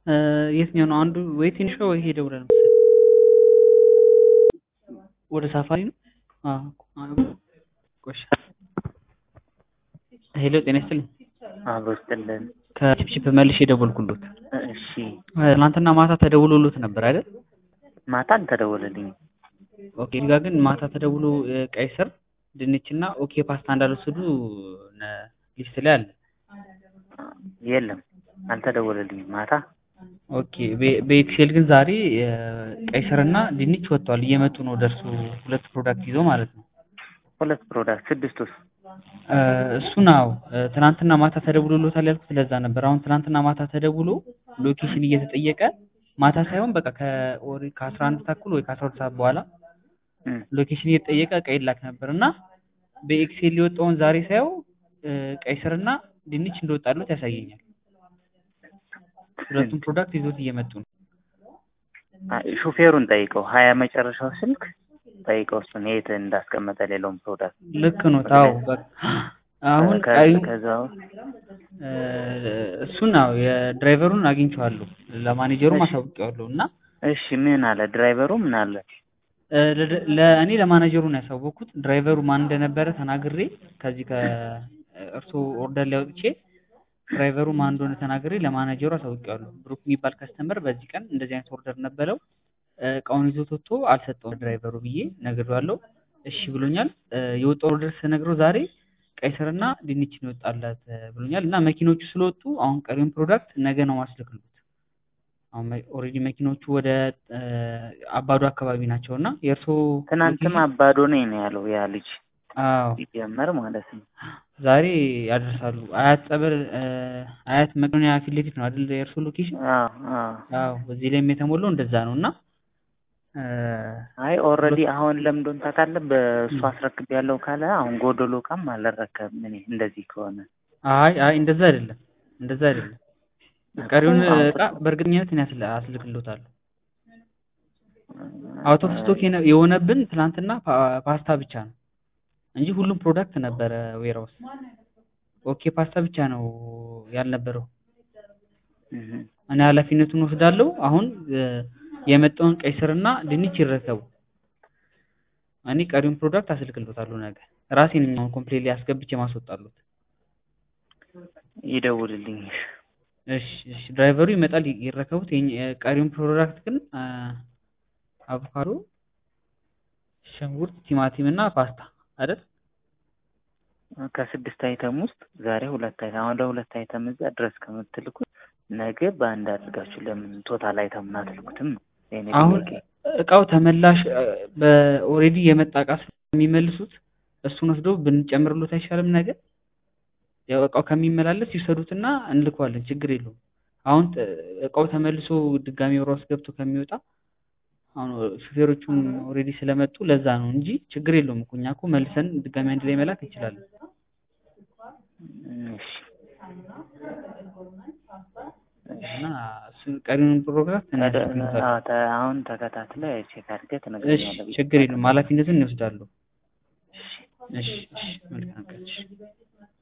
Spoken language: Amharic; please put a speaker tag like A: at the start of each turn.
A: የትኛው ነው አንዱ? ወይ ትንሿ ወይ ይሄ ደውለን መሰለኝ ወደ ሳፋሪ ነው። አዎ ቆሽ ሄሎ፣ ጤና ይስጥልኝ።
B: አብሮ ይስጥልን።
A: ከቺፕቺፕ መልሼ የደወልኩሎት
B: እሺ
A: ትናንትና ማታ ተደውሎሎት ነበር አይደል?
B: ማታ አልተደወለልኝም።
A: ኦኬ እዚህ ጋር ግን ማታ ተደውሎ ቀይ ስር፣ ድንች እና ኦኬ ፓስታ እንዳልወሰዱ ነ- ሊስት ላይ አለ።
B: የለም አልተደወለልኝም ማታ።
A: ኦኬ በ- በኤክሴል ግን ዛሬ ቀይ ስር እና ድንች ወጥቷል። እየመጡ ነው ደርሶ ሁለት ፕሮዳክት ይዘው ማለት ነው።
B: ሁለት ፕሮዳክት ስድስት ውስጥ
A: እሱ ነው ትናንትና ማታ ተደውሎሎታል ያልኩት ለዛ ነበር። አሁን ትናንትና ማታ ተደውሎ ሎኬሽን እየተጠየቀ ማታ ሳይሆን በቃ ከኦሪ ከአስራ አንድ ተኩል ወይ ከአስራ ሁለት ሰዓት በኋላ ሎኬሽን እየተጠየቀ ቀይ ላክ ነበር እና በኤክሴል የወጣውን ዛሬ ሳየው ቀይ ስርና ድንች እንደወጣለት ያሳየኛል። ሁለቱም ፕሮዳክት ይዞት እየመጡ ነው።
B: ሹፌሩን ጠይቀው ሀያ መጨረሻው ስልክ ጠይቀው እሱን የት እንዳስቀመጠ ሌላውን ፕሮዳክት
A: ልክ ነው። ታው አሁን
B: ከ-
A: ቀዩ
B: ከዛው
A: እሱን ነው የድራይቨሩን አግኝቼዋለሁ ለማኔጀሩም
B: እሺ።
A: አሳውቄዋለሁ እና
B: እሺ ምን አለ ድራይቨሩ ምን አለ
A: እ ለደ- ለእኔ ለማናጀሩ ነው ያሳወቅኩት። ድራይቨሩ ማን እንደነበረ ተናግሬ ከዚህ ከእርሶ ኦርደር ላይ አውጥቼ ድራይቨሩ ማን እንደሆነ ተናግሬ ለማናጀሩ አሳውቄዋለሁ። ብሩክ የሚባል ከስተመር በዚህ ቀን እንደዚህ አይነት ኦርደር ነበረው እ እቃውን ይዞት ወጥቶ አልሰጠውም ድራይቨሩ ብዬ ነግሬዋለሁ። እሺ ብሎኛል። እ የወጣው ኦርደር ስነግረው ዛሬ ቀይ ስርና ድንች ነው የወጣላት እ ብሎኛል። እና መኪኖቹ ስለወጡ አሁን ቀሪውን ፕሮዳክት ነገ ነው ማስልክሉት። አሁን ኦልሬዲ መኪኖቹ ወደ እ አባዶ አካባቢ ናቸው እና የእርሶ
B: ትናንትም አባዶ ነኝ ነው ያለው ያ ልጅ
A: አዎ
B: ሲጀመር ማለት ነው
A: ዛሬ ያደርሳሉ። አያት ጸበል እ አያት መቄዶንያ ፊት ለፊት ነው አይደል የእርሶ ሎኬሽን?
B: አዎ አዎ
A: አዎ እዚህ ላይም የተሞላው እንደዛ ነው እና እ
B: አይ ኦልሬዲ አሁን ለምዶን ታውቃለህ በእሱ አስረክብ ያለው ካለ አሁን ጎደሎ እቃም አልረከብም እኔ እንደዚህ ከሆነ
A: አይ አይ እንደዛ አይደለም እንደዛ አይደለም። ቀሪውን እቃ በእርግጠኝነት እኔ አስል- አስልክሎታለሁ። አውት ኦፍ ስቶክ የነ- የሆነብን ትናንትና ፓ- ፓስታ ብቻ ነው እንጂ ሁሉም ፕሮዳክት ነበረ ዌራውስ። ኦኬ ፓስታ ብቻ ነው ያልነበረው።
B: እህ
A: እኔ ኃላፊነቱን ወስዳለሁ። አሁን እ የመጣውን ቀይ ስርና ድንች ይረከቡ። እኔ ቀሪውን ፕሮዳክት አስልክሎታለሁ ነገ ራሴ ነኝ አሁን ኮምፕሌት ላይ አስገብቼ ማስወጣሉት።
B: ይደውልልኝ
A: እሺ እሺ ድራይቨሩ ይመጣል ይ- ይረከቡት። የኛ- የቀሪውን ፕሮዳክት ግን አ፣ አቮካዶ፣ ሽንኩርት፣ ቲማቲም እና ፓስታ አይደል?
B: ከስድስት አይተም ውስጥ ዛሬ ሁለት አይተም አሁን ለሁለት አይተም እዛ ድረስ ከምትልኩት ነገ በአንድ አድርጋችሁ ለምን ቶታል አይተም አትልኩትም ነው የእኔ
A: አሁን
B: ጥያቄ።
A: እቃው ተመላሽ በኦሬዲ የመጣ እቃ ስለሚመልሱት እሱን ወስደው ብንጨምርሎት አይሻልም? ነገር ያው እቃው ከሚመላለስ ይውሰዱትና እንልከዋለን፣ ችግር የለውም። አሁን ጥ- እቃው ተመልሶ ድጋሚ ወራ ውስጥ ገብቶ ከሚወጣ አሁን ሹፌሮቹም ኦሬዲ ስለመጡ ለዛ ነው እንጂ ችግር የለውም እኮ እኛ እኮ መልሰን ድጋሚ አንድ ላይ መላክ እንችላለን።
B: እሺ
A: እና እሱን ቀሪውን ፕሮግራም
B: ተደ- አዎ፣ ተ- አሁን ተከታትለህ ቼክ አድርገህ
A: እሺ
B: ትነግረኛለህ ብዬ
A: ችግር የለውም ኃላፊነቱን እንወስዳለሁ። እሺ እሺ መልካም ቀን እሺ